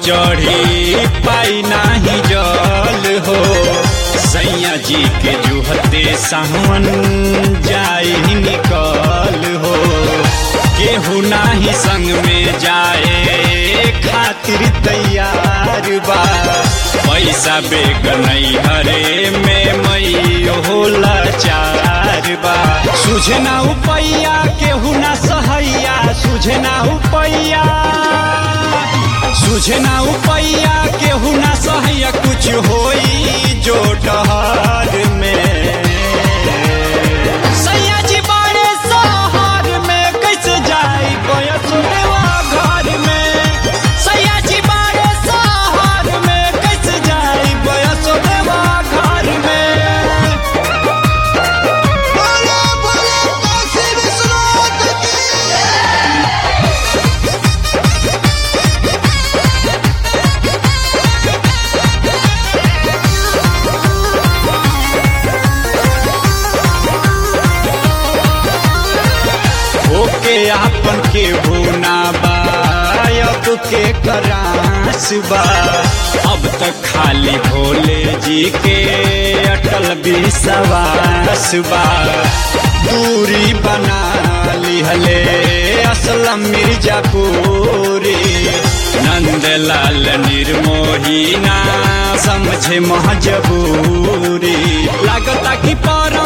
चढ़ी पाई नाही जल हो सैया जी के जुहते सावन जाई निकल हो केहू नाही संग में जाए खातिर तैयार बा पैसा बेग नहीं हरे में मई होला चार बा सुझना उपैया केहू ना सहैया सुझना उपैया सुझना उपैया केहू ना सहैया कुछ होई जो डहर में सैया जी बड़े शहर में कैसे जाई बयसुरवा घर में सैया जी बड़े शहर में कैसे जाई बयसुरवा घर में बोलो बोलो काशी विश्वनाथ की ओके आपन के भूना बा अब के करास बा अब तक खाली भोले जी के अटल विश्वास बा दूरी बना लिहले असलम मिर्जापुरी नंदलाल निर्मोही ना समझे महजबूरी लागता कि पर